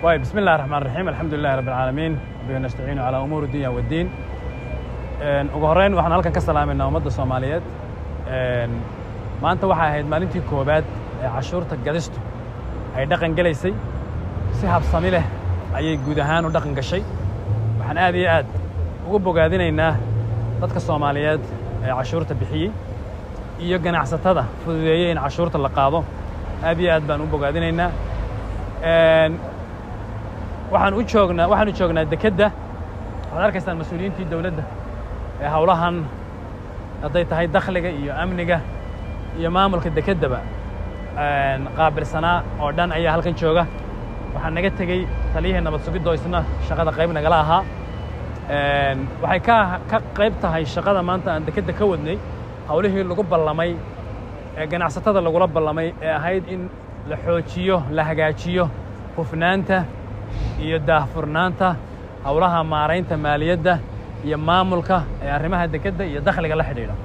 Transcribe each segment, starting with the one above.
طيب بسم الله الرحمن الرحيم الحمد لله رب العالمين وبه نستعين على أمور الدنيا والدين Een, ugu horreyn waxaan halkan ka salaamayna ummadda soomaaliyeed Een, maanta waxay ahayd maalintii koowaad ee cashuurta gadistu ay dhaqan gelaysay si habsami leh ayay guud ahaan u dhaqan gashay waxaan aad iyo aad ugu bogaadinaynaa dadka soomaaliyeed ee cashuurta bixiyey iyo ganacsatada fududeeyey in cashuurta la qaado aad iyo aad baan u bogaadinaynaa Een, waxaan u joognaa waxaanu joognaa dekedda waxaad arkaysaan mas-uuliyiintii dowladda ee howlahan hadday tahay dakhliga iyo amniga iyo maamulka dekeddaba een, qaabilsanaa oo dhan ayaa halkan jooga waxaa naga tegey taliyihii nabad sugidoo isna shaqada qayb nagala ahaa Een, waxay ka ka qayb tahay shaqada maanta aan dekedda ka wadnay howlihii lagu ballamay ee ganacsatada lagula ballamay ee ahayd in la xoojiyo la hagaajiyo hufnaanta iyo daahfurnaanta howlaha maaraynta maaliyadda iyo maamulka ee arrimaha dekedda iyo dakhliga la xidhiidha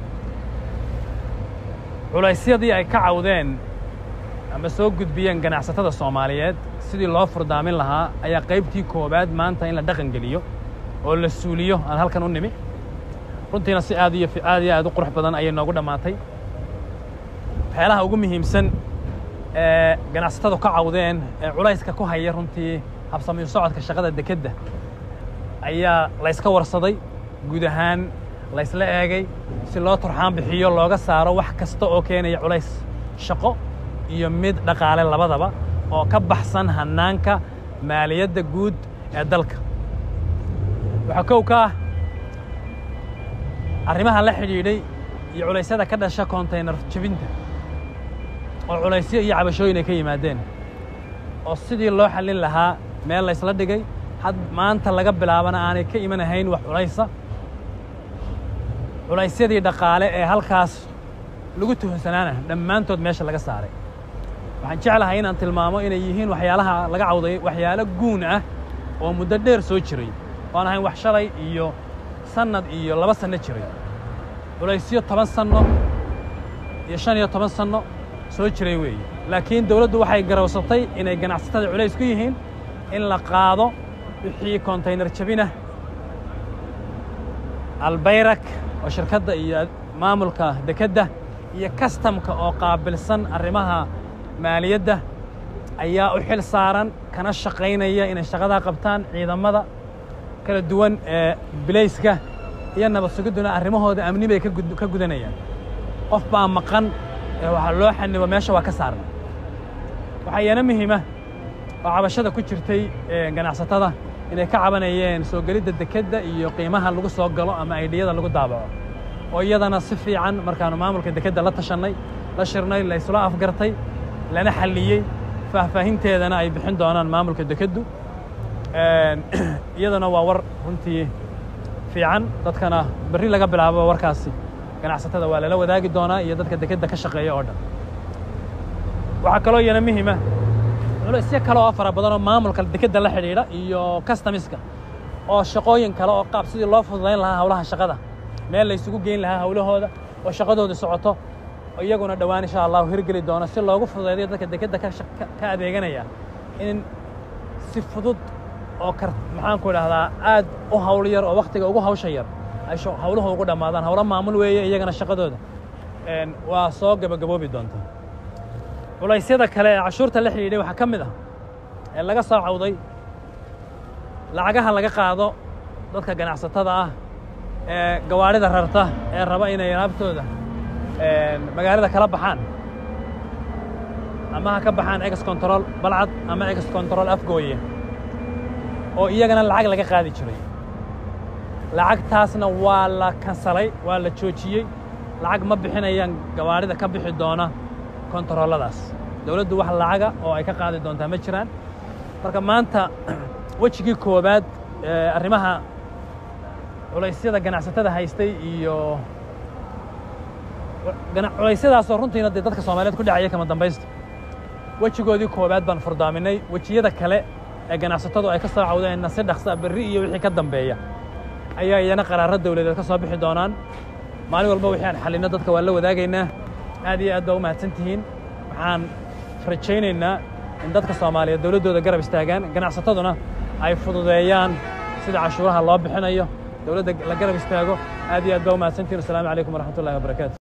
culaysyadii ay ka cawdeen ama soo gudbiyeen ganacsatada soomaaliyeed sidii loo furdaamin lahaa ayaa qaybtii koowaad maanta in la dhaqan geliyo oo la suuliyo aan halkan u nimi runtiina si aad iyo aad iyo aad u qurux badan ayay noogu dhammaatay waxyaalaha ugu muhiimsan ee ganacsatadu ka cawdeen ee culayska ku haya runtii habsamiyo socodka shaqada dekedda ayaa layska warsaday guud ahaan laysla eegay si loo turxaan bixiyo looga saaro wax kasta oo keenaya culays shaqo iyo mid dhaqaale labadaba oo ka baxsan hannaanka maaliyadda guud ee dalka waxaa kow ka ah arrimaha la xidhiidhay iyo culaysyada ka dhasha kontaynar jebinta oo culaysyo iyo cabashooyin ay ka yimaadeen oo sidii loo xallin lahaa meel laysla dhigay had maanta laga bilaabana aanay ka imanahayn wax culaysa culaysyadii dhaqaale ee halkaas lagu tuhunsanaana dhammaantood meesha laga saaray waxaan jeclahay inaan tilmaamo inay yihiin waxyaalaha laga cawday waxyaalo guun ah oo muddo dheer soo jiray oan ahayn wax shalay iyo sannad iyo laba sanno jiray culaysyo toban sanno iyo shan iyo toban sanno soo jiray weeye laakiin dawladdu waxay garowsatay inay ganacsatada culays ku yihiin in la qaado wixii kontaynar jabinah albayrak oo shirkadda iyo maamulka dekedda iyo kastamka oo qaabilsan arrimaha maaliyadda ayaa u xil saaran kana shaqaynaya inay shaqadaa qabtaan ciidamada kala duwan ee bilayska iyo nabad sugidduna arrimahooda amni bay ka gudanayaan qof baa maqan ee waxaa loo xanibo meesha waa ka saarna waxaa iyana muhiima oo cabashada ku jirtay ganacsatada inay ka cabanayeen soo gelidda dekedda iyo qiimaha lagu soo galo ama aydhiyada lagu daabaco oo iyadana si fiican markaannu maamulka dekedda la tashannay la shirnay la isla afgartay lana xalliyey faahfaahinteedana ay bixin doonaan maamulka dekeddu iyadana waa war runtii fiican dadkana berri laga bilaabo warkaasi ganacsatada waa lala wadaagi doonaa iyo dadka dekedda ka shaqeeya oo dhan waxaa kaloo iyana muhiima culaysyo kale oo fara badan oo maamulka dekedda la xidhiidha iyo customiska oo shaqooyin kale oo qaab sidii loo fududayn lahaa howlaha shaqada meel la ysugu geyn lahaa howlahooda oo shaqadooda socoto iyaguna dhowaan insha allahu hirgeli doono si loogu fududaydayo dadka dekedda ka adeeganaya in si fudud oo kar maxaanku idhahdaa aad u hawl yar oo wakhtiga ugu hawsha yar ay howluhu ugu dhammaadaan howlo maamul weeye iyagana shaqadooda waa soo gebagaboobi doontaa culaysyada kale ee cashuurta la xidhiidhay waxaa ka mid ah ee laga soo cawday lacagaha laga qaado dadka ganacsatada ah ee gawaadhida rarta ee raba inay alaabtooda magaalada kala baxaan ama ha ka baxaan ex control balcad ama ex control afgooye oo iyagana lacag laga qaadi jiray lacagtaasna waa la kansalay waa la joojiyey lacag ma bixinayaan gawaadhida ka bixi doona kontarooladaas dawladdu wax lacaga oo ay ka qaadi doontaa ma jiraan marka maanta wejigii koowaad ee arrimaha culaysyada ganacsatada haystay iyo culaysyadaasoo runtiina dee dadka soomaaliyeed ku dhacaya kama dambaysta wejigoodii koowaad baan furdaaminay wejiyada kale ee ganacsatadu ay ka soo cawdeenna si dhaqsa berri iyo wixii ka dambeeya ayaa iyana qaraaro dawladeed ka soo bixi doonaan maalin walba wixii aan xallinno dadka waan la wadaagaynaa aad iyo aad baa u mahadsan tihiin waxaan rajaynaynaa in dadka soomaaliyeed dowladdooda garab istaagaan ganacsataduna ay fududeeyaan sida cashuuraha loo bixinayo dowladda la garab istaago aad iyo aad baa umahadsantihin wasalaamu calaykum waraxmatullahi wabarakaatu